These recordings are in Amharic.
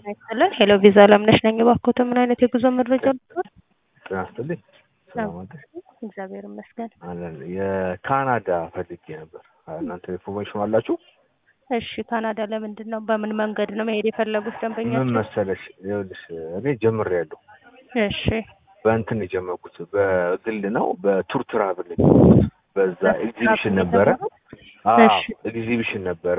ይስጥልን ሄሎ ቪዛ አለምነሽ ነኝ። እባክዎትን ምን አይነት የጉዞ መረጃ ልትሆን? ጤና ይስጥልኝ። ሰላም አደርሽ? እግዚአብሔር ይመስገን። አለን የካናዳ ፈልጌ ነበር። እናንተ ኢንፎርሜሽን አላችሁ? እሺ ካናዳ ለምንድን ነው በምን መንገድ ነው መሄድ የፈለጉት ምን ደንበኛቸው? መሰለሽ፣ ይኸውልሽ እኔ ጀምሬያለሁ። እሺ በእንትን የጀመርኩት በግል ነው፣ በቱር ትራቭል በዛ ኤግዚቢሽን ነበረ። አዎ እሺ። ኤግዚቢሽን ነበረ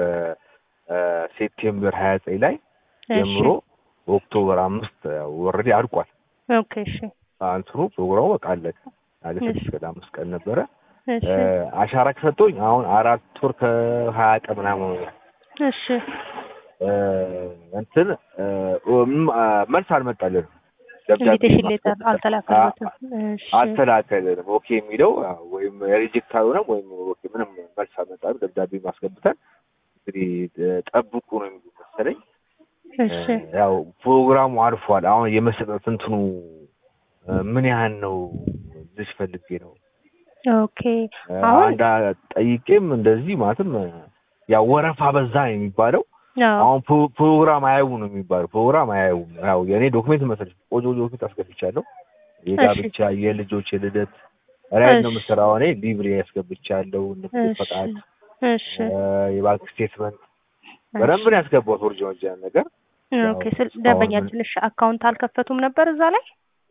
ሴፕቴምበር ሀያ ዘጠኝ ላይ እሺ ጀምሮ ኦክቶበር አምስት ወረዴ አድቋል። ኦኬ እሺ አንትኑ ፕሮግራሙ በቃ አለቀ። አለ እሺ። ስድስት ቀን አምስት ቀን ነበረ። እሺ እ፣ አሻራ ከሰጠሁኝ አሁን አራት ወር ከሀያ ቀን ምናምን ሆኖኛል። እሺ እ፣ እንትን እ፣ ም- አ፣ መልስ አልመጣልንም። ደብዳቤ ኢንቪቴሽን ሌተር ማስገባት- አልተላከለትም። እሺ አልተላከልንም። ኦኬ የሚለው አ፣ ወይም ሪጀክት አልሆነም ወይም ኦኬ ምንም መልስ አልመጣም። ደብዳቤ ማስገብተን እንግዲህ እ፣ ጠብቁ ነው የሚሉ መሰለኝ። እሺ እ፣ ያው ፕሮግራሙ አልፏል። አሁን የመሰጠት እንትኑ እ፣ ምን ያህል ነው ልጅ ፈልጌ ነው ኦኬ አሁን አንድ ጠይቄም እንደዚህ ማለትም እ፣ ያው ወረፋ በዛ ነው የሚባለው። አዎ አሁን ፕሮ- ፕሮግራም አያዩም ነው የሚባለው። ፕሮግራም አያዩም። ያው የእኔ ዶክሜንት መሰለሽ ቆጆ ዶክሜንት አስገብቻለሁ። የጋብቻ የልጆች የልደት ራይድ ነው እሺ። የምሰራው እኔ ሊብሬ ያስገብቻለሁ። ንግድ እሺ ፈቃድ፣ እሺ እ፣ የባንክ ስቴትመንት በደንብ ነው ያስገባሁት። ኦሪጂናል ያን ነገር ኦኬ ያው ስል እስካሁን ደንበኛችን እሺ አካውንት አልከፈቱም ነበር እዛ ላይ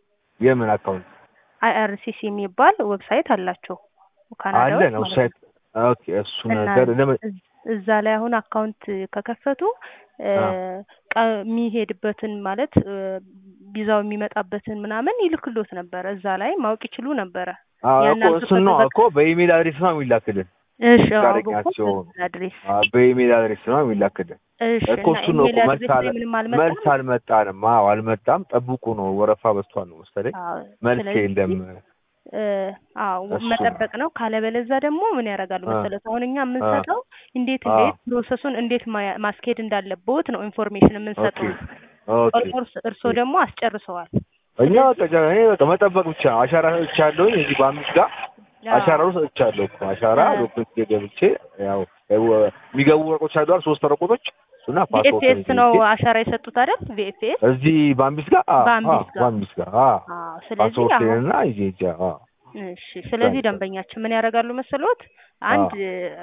የምን አካውንት አይአርሲሲ የሚባል ዌብሳይት አላቸው ካናዳዎች አለ ነው ማለት ሳይት ኦኬ። እሱ እና ነገር ለምን እዝ- እዛ ላይ አሁን አካውንት ከከፈቱ እ፣ አ። ቀ- የሚሄድበትን ማለት እ፣ ቪዛው የሚመጣበትን ምናምን ይልክሎት ነበረ። እዛ ላይ ማወቅ ይችሉ ነበረ። አዎ ያን እኮ እሱን ነው አልተፈቀደ- እኮ በኢሜል አድሬስ ነው የሚላክልን። እሺ አዎ ፈቃደኛ በኮ ሲሆኑ አድሬስ አ፣ በኢሜል አድሬስ ነው የሚላክልን እሺ እኮ እና እሱ ነው ኢሜል እኮ አድሬስ መልስ ላይ አለ ምንም መልስ አልመጣም። አልመጣንም። አዎ አልመጣም። ጠብቁ ነው ወረፋ በዝቷል ነው መሰለኝ። አዎ መልስ ስለዚህ የለም። እ፣ አዎ እሱ መጠበቅ ነው። ካለበለዛ ደግሞ ምን ያደርጋሉ አ፣ መሰለት? አሁን እኛ አ፣ የምንሰጠው እንዴት አ፣ እንዴት ፕሮሰሱን እንዴት ማ- ማስኬድ እንዳለቦት ነው ኢንፎርሜሽን ኦኬ የምንሰጠው። ኦኬ ኦልሞስት እርስዎ ደግሞ አስጨርሰዋል። እኛ ስለዚህ በቃ ጃ- እኔ በቃ መጠበቅ ብቻ ነው። አሻራ ሰጥቻለሁኝ እዚህ በአምስት ጋር አሻራ አዎ ነው ሰጥቻለሁ እኮ አሻራ እ፣ ዶክመንት ገብቼ ያው ያው የሚገቡ ወረቆች አሉ አይደል? ሶስት ወረቆች እሱና ፓስፖርት ቪኤፍኤስ ነው ይዤ አሻራ የሰጡት አይደል? ቪኤፍኤስ እዚህ በአምቢስ ጋር አ አ በአምቢስ ጋር በአምቢስ ጋር አ አዎ። ስለዚህ ፓስፖርት አሁን እና ይዤ ሂጄ አ እሺ፣ ስለዚህ ታንክ ደንበኛችን ምን ያደርጋሉ መሰሎት? አ አንድ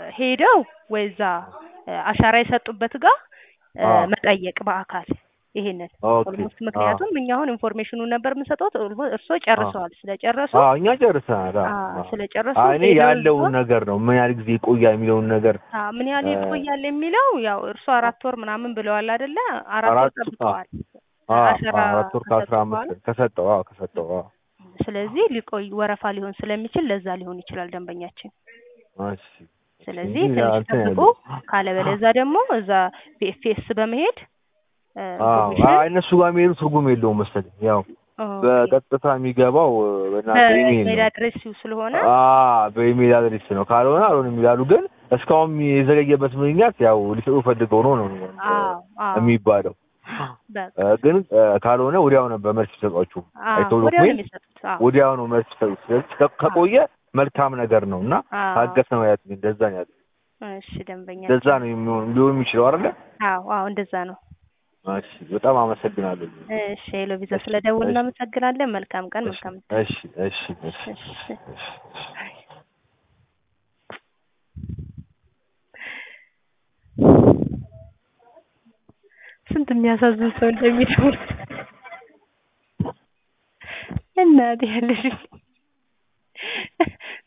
ሄደው ወይዛ አሻራ የሰጡበት ጋር እ፣ አ መጠየቅ በአካል ይሄንን ኦኬ ኦልሞስት አ ምክንያቱም እኛ አሁን ኢንፎርሜሽኑን ነበር የምንሰጠው እርስዎ አ ጨርሰዋል። ስለጨረሱ አ እኛ ጨርሰናል። አ አ አ ስለጨረሱ አ እኔ ሄደው እዛ ያለውን ነገር ነው ምን ያህል ጊዜ ይቆያል የሚለውን ነገር አ ምን ያህል እ፣ ይቆያል የሚለው ያው እርስዎ አራት ወር ምናምን ብለዋል አይደለ? አራት ወር አራት አ ጠብቀዋል። አ አሻራ አ አራት ወር ከአስራ ከሰጡ አምስት በኋላ ቀን ከሰጠው አ ከሰጠው አ ስለዚህ ሊቆይ ወረፋ ሊሆን ስለሚችል ለዛ ሊሆን ይችላል ደንበኛችን። እሺ እሺ ስለዚህ እንጂ ትንሽ እንትን ጠብቆ ያለው ካለበለዛ ደግሞ እዛ ቢኤፍኤስ በመሄድ እ፣ አዎ ኢንፎርሜሽን አይ እነሱ ጋር የሚሄዱ ትርጉም የለውም መሰለኝ። ያው ኦኬ በቀጥታ የሚገባው እና በኢሜል በኢሜል ነው። አድሬስ ስለሆነ አ በኢሜል አድሬስ ነው። ካልሆነ አልሆነም ይላሉ። ግን እስካሁን የዘገየበት ምክንያት ያው ሊሰጡ ፈልገው ነው ነው አዎ አዎ የሚባለው። በቃ እ፣ ግን እ፣ ካልሆነ ወዲያው ነበር መልስ ቢሰጧችሁ አዎ አይተው ወዲያው ነው ዶክሜንት የሚሰጡት። አዎ ወዲያው ነው መልስ ቢሰጡት። ስለዚህ ከ- አዎ ከቆየ መልካም ነገር ነው እና አዎ ታገስ ነው ያሉኝ። እንደዛ ነው ያሉኝ። እሺ እንደዛ ደንበኛችን ነው የሚሆን ሊሆን የሚችለው አይደለ? አዎ አዎ እንደዛ ነው። እሺ በጣም አመሰግናለሁ። እሺ ሄሎ ቪዛ እሺ ስለደውል እሺ እናመሰግናለን። መልካም ቀን፣ እሺ መልካም እሺ እሺ እሺ እሺ እሺ እሺ ስንት የሚያሳዝን ሰው እንደሚደውል እናቴ ያለሽ